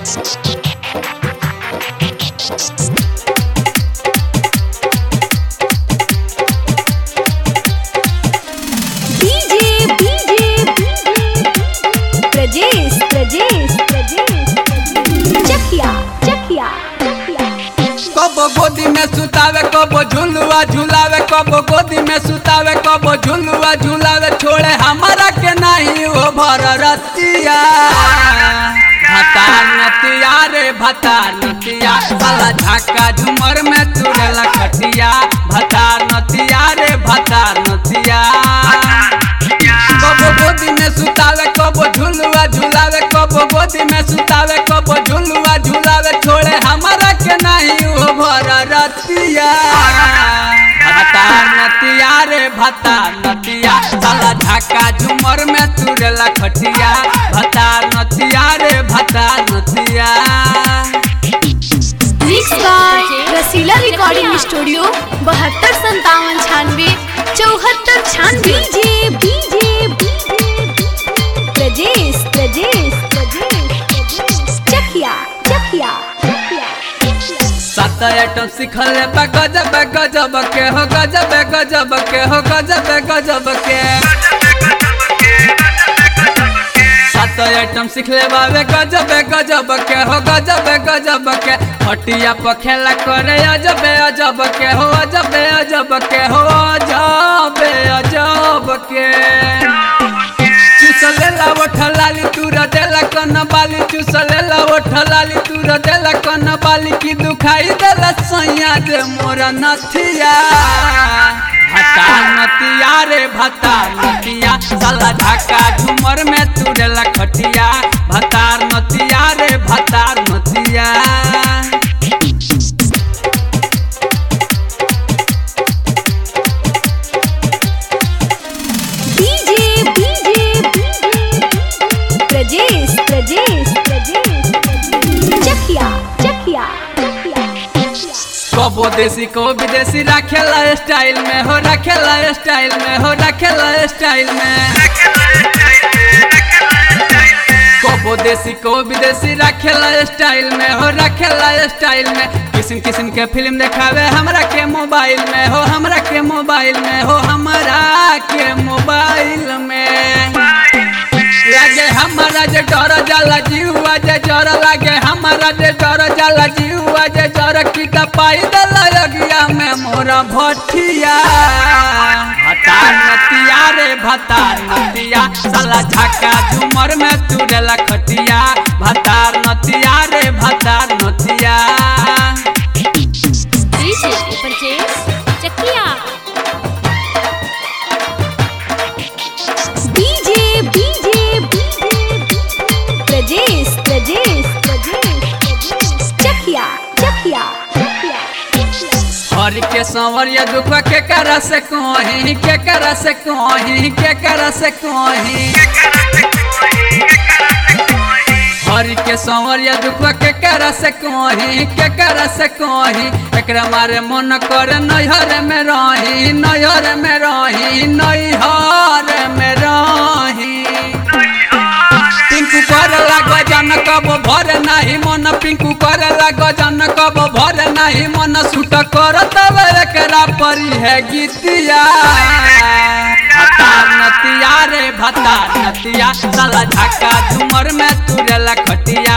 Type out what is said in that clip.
DJ DJ Prajesh Prajesh Prajesh Chakia Chakia कबो गोदी में सुतावे कबो झुलुआ झुलावे कबो गोदी में सुतावे कबो झुलुआ झुलावे छोड़े हमारा के नहीं वो भर रतिया भतार नतिया रे भतार नतिया साला झाका झुमर में तुरेला खटिया भतार नतिया रे भतार नतिया कबो गोदी में सुतावे कबो झुलुआ झुलावे कबो गोदी में सुतावे कबो झुलुआ झुलावे छोड़े हमारा के नहीं वो भर रतिया भतार नतिया रे भतार नतिया साला झाका झुमर में तुरेला खटिया भतार नतिया रे भतार नतिया mix by Rasila recording studio बहत्तर संतावन छियानवे चौहत्तर छियानवे डीजे डीजे प्रजेश प्रजेश प्रजेश चकिया चकिया सात आइटम सिखल बा गजब गजब के हो गजब गजब के हो गजब गजब के सात आइटम सिखले बावे गजब गजब के हो गजब गजब के हटिया पर खेला करे अजब अजब के हो अजब अजब के हो अजब अजब के चुसलेला ओठलाली तूर देला कन बाली चुसलेला ओठलाली तूर देला कन बाली की दुखाई देला सैया दे मोर नथिया भता नतिया रे भता नतिया साला ढाका झुमर में तुरेला खटिया भतार नतिया रे भतार नतिया डीजे डीजे प्रजेश प्रजेश प्रजेश चकिया चकिया कबो देसी को विदेशी रखेला स्टाइल में हो रखेला स्टाइल में हो रखेला स्टाइल में कबो देसी को विदेशी रखेला स्टाइल में हो रखेला स्टाइल में किस्म किस्म के फिल्म देखावे हमरा के मोबाइल में हो हमरा के मोबाइल में हो हमरा के मोबाइल में लागे हमारा जे डर जाला जीवा जे डर लागे हमारा जे डर जाला जीवा जे डर की पाई दला लगिया में मोरा भटिया भतार नतिया रे भतार नतिया साला झाका झुमर में तुरेला खटिया भतार नतिया रे भतार नतिया DJ Prajesh Chakia DJ DJ Prajesh Prajesh Prajesh Chakia Chakia हर के संवरिया दुख के करा से कहीं के करा से कहीं के करा से कहीं हर के संवरिया दुख के करा से कहीं के करा से कहीं एकरा मारे मन कर नैहर में रही नैहर में रही नैहर में रही पिंकू कर लाग जन कब भर नाही मन पिंकू कर लाग जन कब भर नाही मन सुट कर तब एकरा परी है गीतिया भतार नतिया रे भतार नतिया साला झाका झुमर में तुरेला खटिया